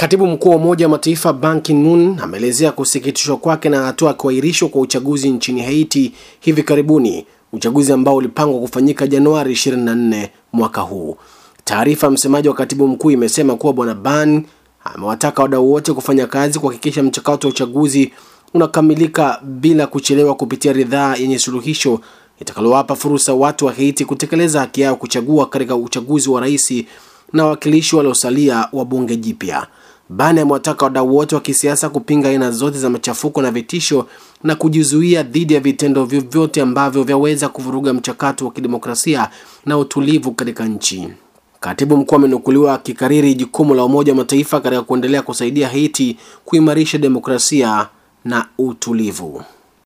Katibu mkuu wa Umoja wa Mataifa Ban Ki-moon ameelezea kusikitishwa kwake na hatua ya kuahirishwa kwa uchaguzi nchini Haiti hivi karibuni, uchaguzi ambao ulipangwa kufanyika Januari 24 mwaka huu. Taarifa ya msemaji wa katibu mkuu imesema kuwa Bwana Ban amewataka wadau wote kufanya kazi kuhakikisha mchakato wa uchaguzi unakamilika bila kuchelewa kupitia ridhaa yenye suluhisho itakalowapa fursa watu wa Haiti kutekeleza haki yao kuchagua katika uchaguzi wa rais na wawakilishi waliosalia wa bunge jipya. Ban amewataka wadau wote wa kisiasa kupinga aina zote za machafuko na vitisho na kujizuia dhidi ya vitendo vyovyote ambavyo vyaweza kuvuruga mchakato wa kidemokrasia na utulivu katika nchi. Katibu mkuu amenukuliwa akikariri jukumu la Umoja wa Mataifa katika kuendelea kusaidia Haiti kuimarisha demokrasia na utulivu.